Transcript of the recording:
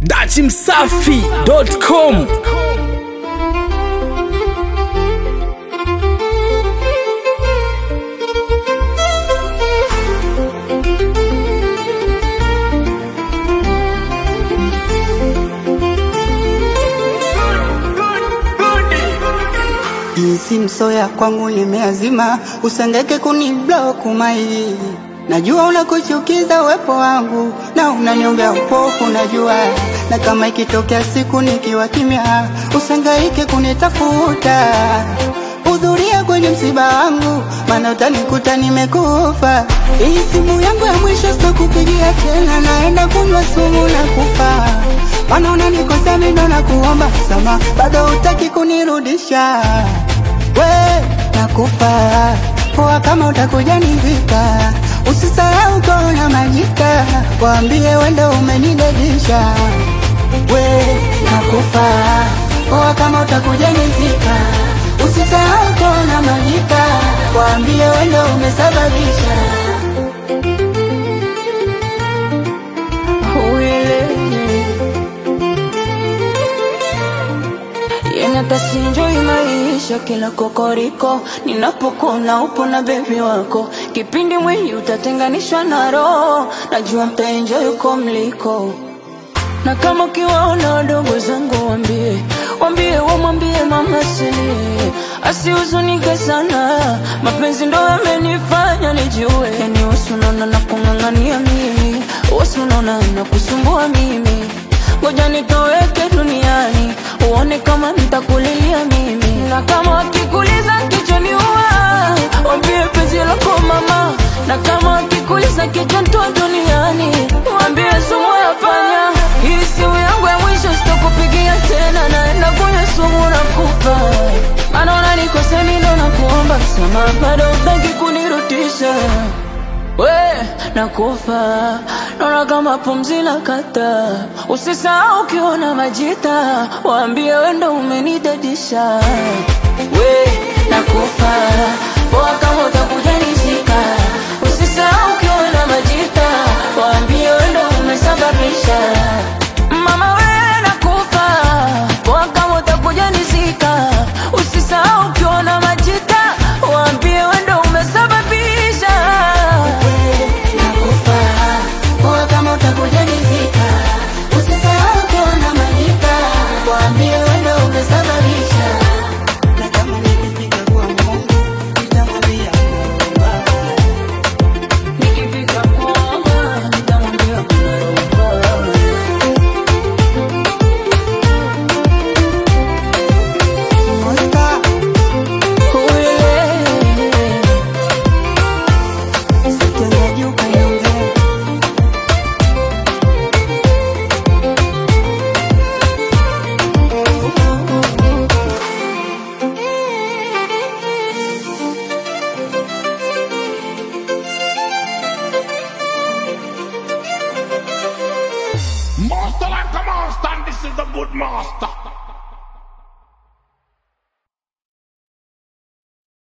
dachimsafi.com Jinsi msoya kwangu limeazima, usengeke kuniblock mai. Najua unakuchukiza uwepo wangu na unaniombea upofu, najua na kama ikitokea siku nikiwa kimya, usangaike kunitafuta. Hudhuria kwenye msiba wangu, maana utanikuta nimekufa. Hii simu yangu ya mwisho sitakupigia tena, naenda kunywa sumu na kufa. Maana unanikosea mimi ndo nakuomba sama, bado hutaki kunirudisha. We nakufa poa, kama utakuja nivika, usisahau kona majika, waambie wendo umenidedisha. We nakufa poa, kama utakuja nivika, usisahau kona majika, waambie wendo umesababisha Yanatashinjoi maisha kila kokoriko, ninapokuna upo na bebi wako, kipindi mwili utatenganishwa na roho, najua mtaenjoy uko mliko na kama ukiwaona wadogo zangu wambie, wambie wamwambie mama silie, asihuzunike sana, mapenzi ndo yamenifanya nijue, yani wasunaona na kung'ang'ania mimi, wasunaona na kusumbua mimi, ngoja nitoweke duniani, uone kama nitakulilia mimi, na kama wakikuliza kichwani ua, wambie penzi lako mama, na kama wakikuliza kichwa ntoa duniani, wambie sumu ya panya hii simu yangu ya mwisho sitokupigia tena, naenda kunywa sumu na kufa. Maana unanikosea mimi ndo nakuomba msamaha, bado hutaki kunirudisha. We nakufa, naona kama pumzi la kata. Usisahau ukiona majita, waambie we ndo umenidadisha. We nakufa, poa kama utakuja nizika. Usisahau ukiona majita, waambie we ndo umesababisha. Mama we nakufa, poa kama utakuja nizika. Usisahau ukiona majita, waambie we ndo umesababisha. nakufa poa, kama utakuja nizika, usisahau kuona majika, waambie wendo umesababisha. Na kama nikifika kwa Mungu nitamwambia naomba Nikifika kuomba, nitamwambia kuna roho. Mosta, sitendaji ukaniongea Master like a master, and this is the good master.